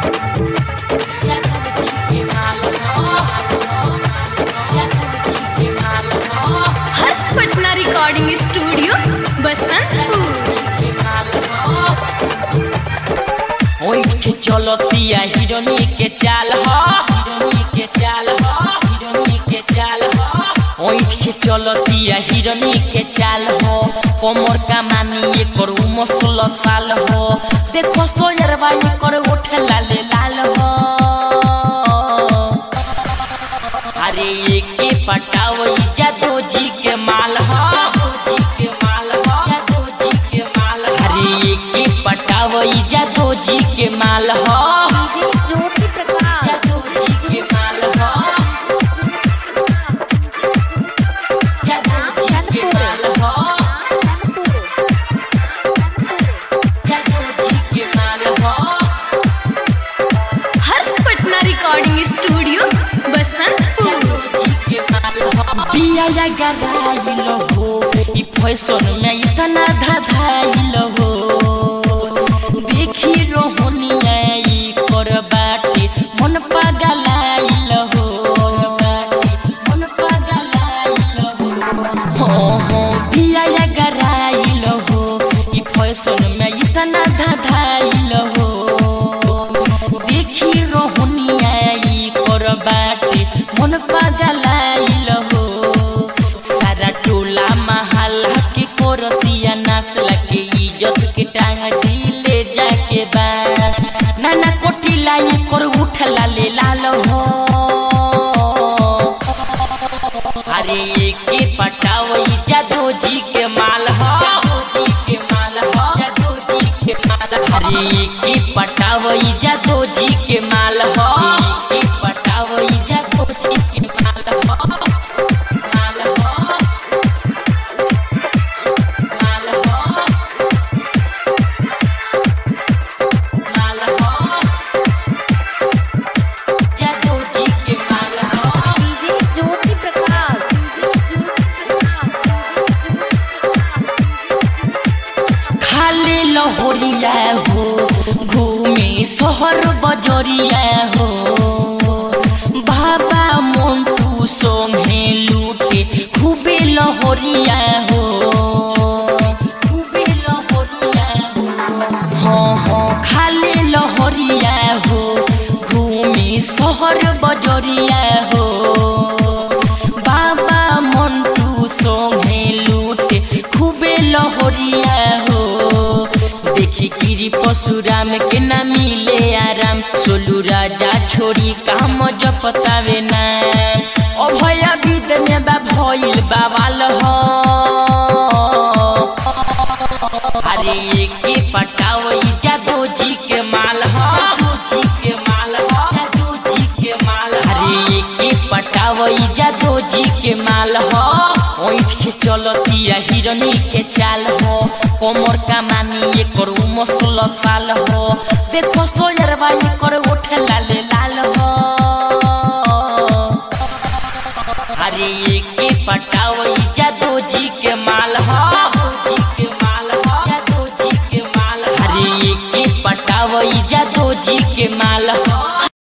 हर्ष Patna recording studio Basantpur ओइठ के चलतिया हिरोनी के चाल ह हिरोनी के चाल ह हिरोनी के चाल ह ओइठ के चलतिया हिरोनी के चाल हो कमर का मानी एकर उमर सोलह साल हो देखो सोयरबा एकर ओठ लाल लाल हो अरे एके पटाव जादो जी के माल ह जी के माल ह जादो जी के माल अरे एके पटाव जादो जी के माल ह डीजे ज्योति प्रकाश जादो जी के माल ह जादो जी के माल ह जादो जी के माल ह हर्ष पटना रिकॉर्डिंग स्टूडियो बसंतपुर बिया गराइल हो ई फैशन में इतना धधाइल हो देखी रोहनिया ई कर बाटे मन पगलाइल हो मन पगलाइल हो हो हो बिया गराइल हो ई फैशन में इतना धधाइल हो देखी रोहनिया ई कर बाटे मन पगलाइल हो सारा टोला महल्ला के कोरतिया नासला के इज्जत के टांग दिले जाके बास नाना कोटिला ई कर उठला ले लाल हो अरे के पटावई जादो जी के माल हो जादो जी के माल हो जादो जी के माल अरे के पटावई जादो जी के माल हो के पटावई जादो जी के माल हो माल हो माल हो माल हो जादो जी के माल हो डीजे ज्योति प्रकाश डीजे खाली लहोरिया हो घूमे शहर बजरिया हो बाबा मोन्टू सोंगे लूटे खूबे लहोरिया हो खूबे लहोरिया हो हाँ हाँ खाली लहोरिया हो घूमे शहर बजरिया हो बाबा मन्टू सोंगे लूटे खूबे लहोरिया हो देखी गिरी पशुराम के ना मिले आराम सोलू राजा छोड़ी काम जपतावे ना अभय विद में बा भइल बाबाल हो अरे के पटावई जादो जी के माल हो जादो जी के माल हो जादो जी के माल अरे के पटावई जादो जी के माल हो ओइठ के चलतिया हिरनी के चाल हो कमर का मानी एकर उमर सोलह साल हो देखो सोयरबा एकर ओठ लाल लाल हो अरे के पटावई जादो जी के माल हो जादो जी के माल हो जादो जी के माल अरे के पटावई जादो जी के माल हो